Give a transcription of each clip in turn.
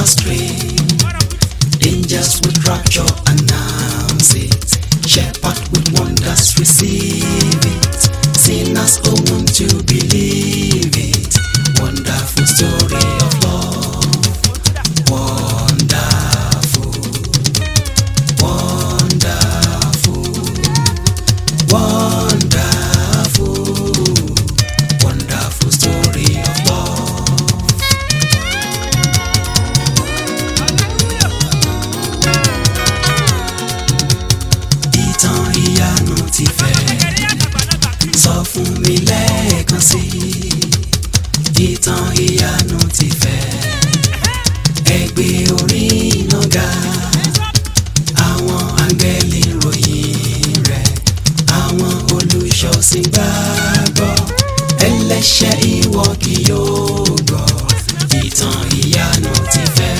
astray. Angels with rapture announce it. Shepherd with wonders receive it. Sinners who want to believe it. Wonderful story of love. Wonderful. Wonderful. Wonderful. Wonderful story of love. Ìtàn ìyanu ti fẹ́ sọ fún mi lẹ́ẹ̀kan sí i. Ìtàn ìyanu ti fẹ́ ẹgbẹ́ orí iná ga. Àwọn áńgẹ́lì ròyìn rẹ̀, àwọn olùṣọ́sìn gbàgbọ́. Ẹlẹ́ṣẹ̀ ìwọ kì yóò gbọ́. Ìtàn ìyanu ti fẹ́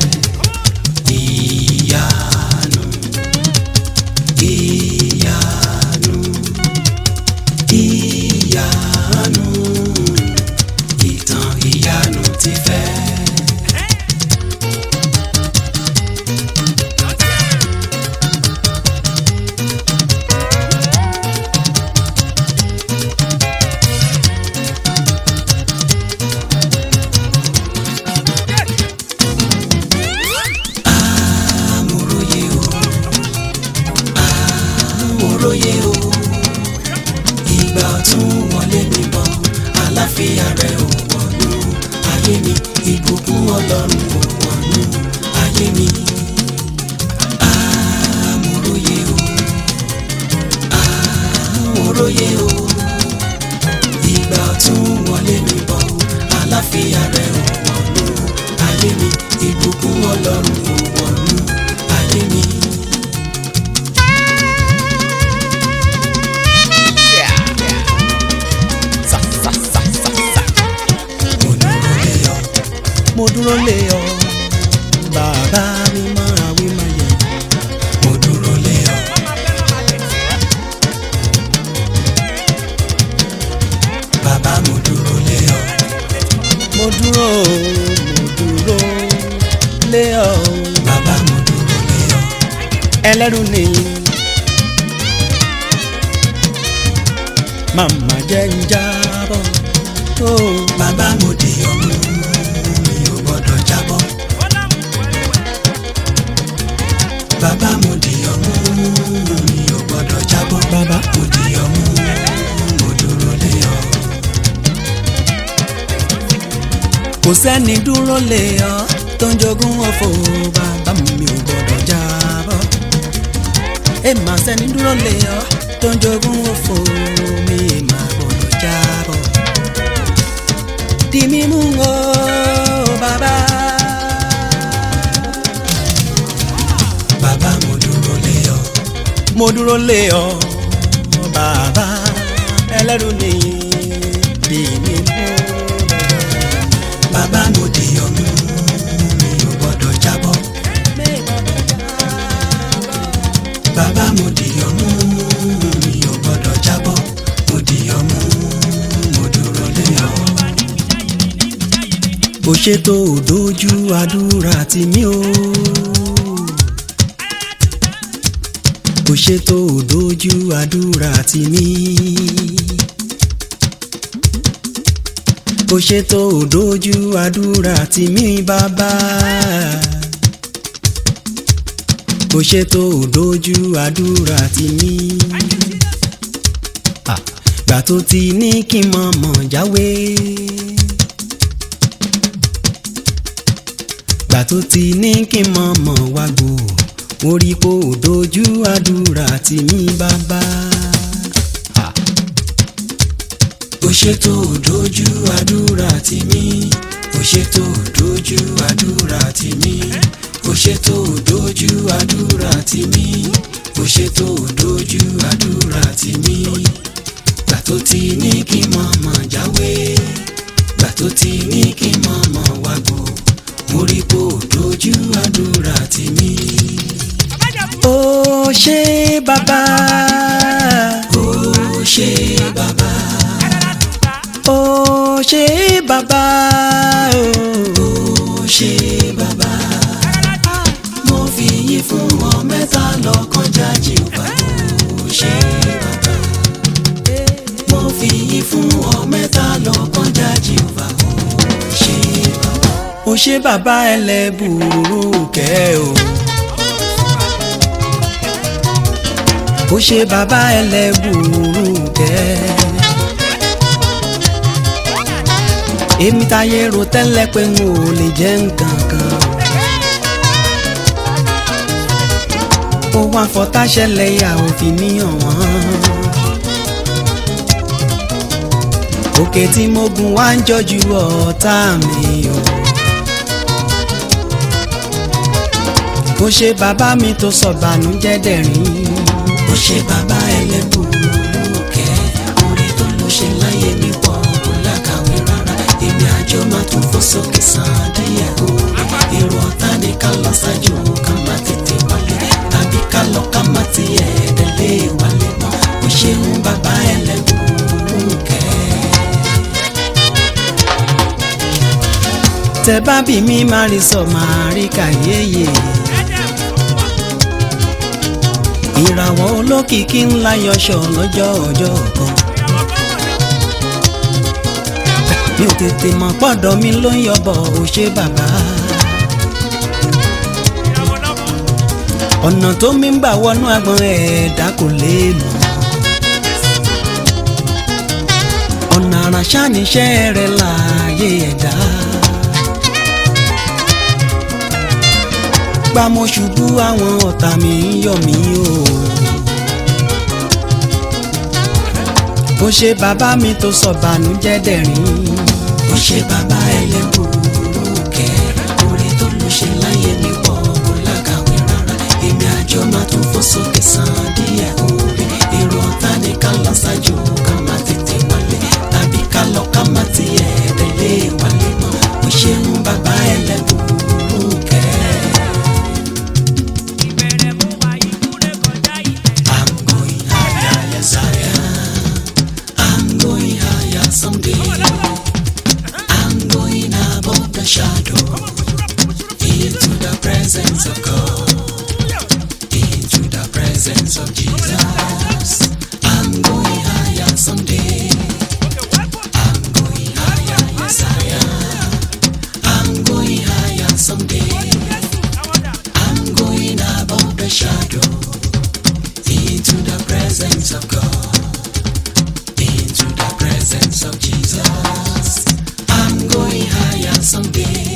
ìyanu ìyanu ìyanu ìtàn ìyanu ti fẹ́. amòróye o amòróye o ìgbà ọ̀tún wọlé mi bọ̀ àlàáfíà rẹ̀ ò wọ̀nú ayé mi ìbùkún ọlọ́run ò wọ̀nú ayé mi amòróye o amòróye o ìgbà ọ̀tún wọlé mi bọ̀ àlàáfíà rẹ̀ ò wọ̀nú ayé mi ìbùkún ọlọ́run ò wọ̀nú ayé mi. mo dúró lé ọ bàbá mi máa wí máa yẹ mo dúró lé ọ. bàbá mo dúró lé ọ. mo dúró mo dúró lé ọ. bàbá mo dúró lé ọ. ẹlẹ́rù nìyí. màmá jẹ́ ń jábọ̀. Oh. bàbá mo di ọmọ mi ò gbọ́dọ̀ jábọ́. bàbá mo di ọmọ mi ò gbọ́dọ̀ jábọ́. bàbá mo di ọmọ mo dúró lé ọ. kò sẹ́ni dúró lé ọ tó ń jogún ọ̀fọ̀ bàbá mi ò gbọ́dọ̀ jábọ́. ẹ má sẹ́ni dúró lé ọ tó ń jogún ọ̀fọ̀ mi má gbọ́dọ̀ jábọ́ di mímú o bàbá. bàbá mo dúró lé ọ. mo dúró lé ọ bàbá ẹlẹ́rù ni di mímú. bàbá mo di ọmú mi ò gbọ́dọ̀ jábọ́. bàbá mo di ọmú mi ò gbọ́dọ̀ jábọ́. mo di ọmú mo dúró lé ọ kò ṣètò òdójú àdúrà tì mí o. kò ṣètò òdójú àdúrà tì mí. kò ṣètò òdójú àdúrà tì mí bàbá. kò ṣètò òdójú àdúrà tì mí. Ah, gbà tó ti ní kí n mọ̀ mọ̀ jáwé. gbà tó ti ní kí n mọ̀ mọ̀ wá gbò mo rí kó o dojú àdúrà tì mí bàbá. ó ṣètò dojú àdúrà tì mí ó ṣètò dojú àdúrà tì mí ó ṣètò dojú àdúrà tì mí ó ṣètò dojú àdúrà tì mí gbà tó ti ní kí n mọ̀ mọ̀ jáwé gbà tó ti ní kí n mọ̀ mọ̀ wá gbò mo rí kó o dojú àdúrà tì mí. ó ṣé bàbá. ó ṣé bàbá. ó ṣé bàbá. ó ṣe bàbá mo fi yìn fún ọ mẹ́ta lọ́kàn jáde wá ó ṣe bàbá mo fi yìn fún ọ mẹ́ta lọ́kàn jáde wá ó ṣe bàbá. ó ṣe bàbá ẹlẹ́bùrú kẹ́ o. ó ṣe bàbá ẹlẹ́bùrú kẹ́. èmi táyé ro tẹ́lẹ̀ pé n ò lè jẹ́ nǹkan kan. ó wá fọtá ṣẹlẹ̀ yà òfin mi hàn wọ́n. òkè tí mo gùn wá ń jọjú ọ̀tá mi o. ó ṣe bàbá mi tó sọ bànújẹ́ dẹ̀rín. ó ṣe bàbá ẹlẹ́bùrú kẹ́ orí tó ló ṣe láyé mi pọ̀ kó lákàwé rárá èmi àjọ máa tún fò sókè sàn díẹ̀ o. èrò ọ̀tá ni ká lọ ṣáájú ká má tètè wálé tàbí ká lọ ká má tiẹ̀ délé wálé mọ́. ó ṣeun bàbá ẹlẹ́bùrú kẹ́. tẹ bá bí mi máa rí sọ máa rí kàyéyé. ìràwọ̀ olókìkí ńlá yọṣọ lọ́jọ́ ọjọ́ kan. mi ò tètè mọ̀ pọ́dọ̀ mi ló ń yọbọ̀ ò ṣe bàbá. ọ̀nà tó mi ń gbà wọnú agbọ̀n ẹ̀ẹ́dá kò lè mọ̀. ọ̀nà àràṣà níṣẹ́ rẹ̀ láàyè ẹ̀dá. gbà mo ṣubú àwọn ọ̀tá mi ń yọ̀ mí o. ó ṣe bàbá mi tó sọ bànújẹ́ dẹ̀rín. ó ṣe bàbá ẹlẹ́bùrú kẹ́ orí tó ló ṣe láyé mi pọ̀ kó lákàwé rárá èmi àjọ máa tún fò sókè sàn díẹ̀ orí èrò ọ̀tá ni ká lọ ṣáájú ká má tètè wálé tàbí ká lọ ká má tiẹ̀ tẹ̀lé wálé mọ́ ó ṣeun bàbá ẹlẹ́bùrú kẹ́. I'm going higher, yes I am. I'm going higher someday. I'm going above the shadow into the presence of God, into the presence of Jesus. I'm going higher someday. I'm going higher, yes I am. I'm going higher someday. I'm going above the shadow into the presence of God, into the presence of Jesus. I'm going higher someday.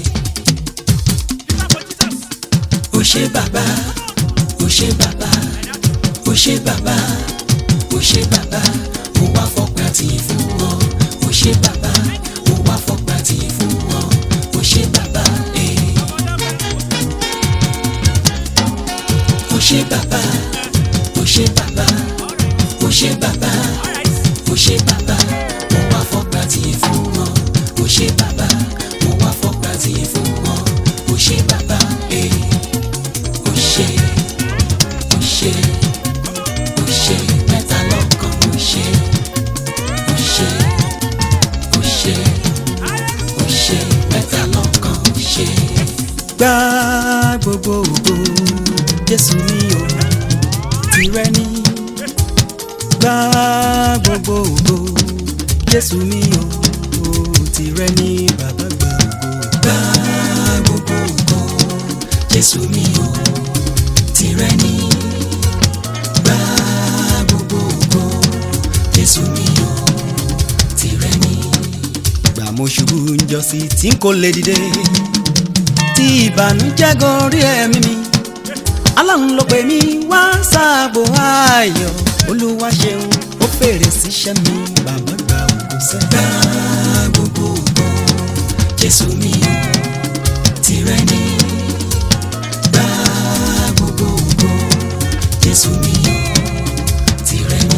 Ó ṣé bàbá, ó ṣé bàbá, ó ṣé bàbá, ó ṣé bàbá, mo wá fọpẹ́ àti fún ọ. Ó ṣé bàbá, mo wá fọpẹ́ àti fún ọ. Ó ṣé bàbá, eh. Ó ṣé bàbá, ó ṣé bàbá, ó ṣé bàbá, ó ṣé bàbá, mo wá fọpẹ́ àti fún ọ. Ó ṣé bàbá, mo wá fọpẹ́ àti fún ọ. Ó ṣé bàbá, eh. Ó ṣé, ó ṣé, ó ṣé, mẹ́ta lọ́kan, ó ṣé, ó ṣé, ó ṣé, ó ṣé, mẹ́ta lọ́kan, ó ṣé. Gbá gbogbo ògo, Jésù mi ò tìrẹ ní. Gbá gbogbo ògo, Jésù mi ò tìrẹ ní bàbá gbà ògo. Gbá gbogbo ògo, Jésù mi ò tìrẹ ní. Gbá gbogbo ògo, Jésù mi ò tìrẹ ní. Gbà mo ṣubú njọ́sí tí n kò lè dìde tí ìbànújẹ́ gorí ẹ̀mí mi aláhùn ló pè mí wá sáàbò ayọ̀ olúwa ṣeun ó fèrè síṣẹ́ mi bàbá gba ògo sẹ́. gba gbogbo ògo jésù mi ò tìrẹ ní. gba gbogbo ògo jésù mi ò tìrẹ ní.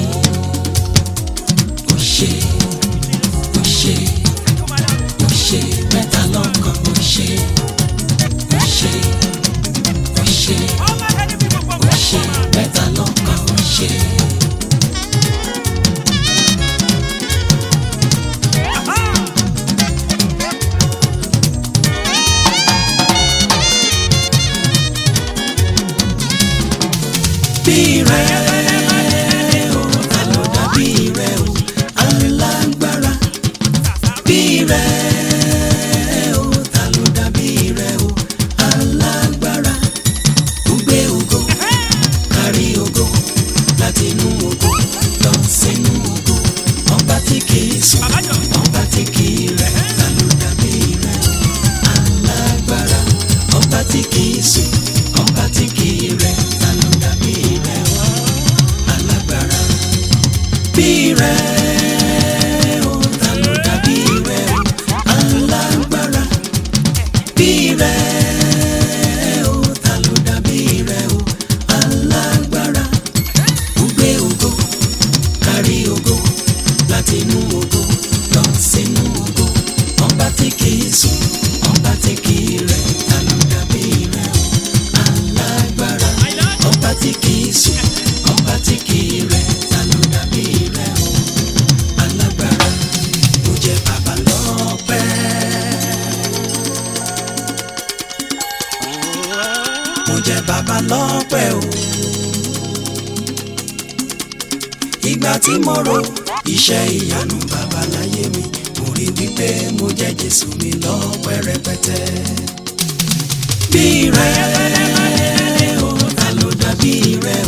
ó ṣe ó ṣe ó ṣe mẹ́ta lọ́kàn ó ṣe ó ṣe ó ṣe ó ṣe mẹ́ta lọ́kàn ó ṣe. tí kì í sùn ọba tí kì í rẹ̀ ta ló dàbí rẹ̀ o alágbára bí rẹ̀ o ta ló dàbí rẹ̀ o alágbára bí rẹ̀ o ta ló dàbí rẹ̀ o alágbára ó gbé ògo kárí ògo láti inú ògo lọ sínú ògo ọba tí kì í sùn ọba tí kì í rẹ̀ ta ló dàbí rẹ̀ o alágbára ọba tí kì í sùn ọba tí kì í rẹ̀ ta ló dàbí rẹ̀ o alágbára ó jẹ́ bàbá lọ́pẹ́. mo jẹ́ bàbá lọ́pẹ́ o. ìgbà tí mo ro iṣẹ́ ìyanu bàbá láyé mi mo rí wípé mo jẹ́ Jésù mi lọ́pẹ́ rẹpẹtẹ. bí rẹ̀ o ta ló dàbí rẹ̀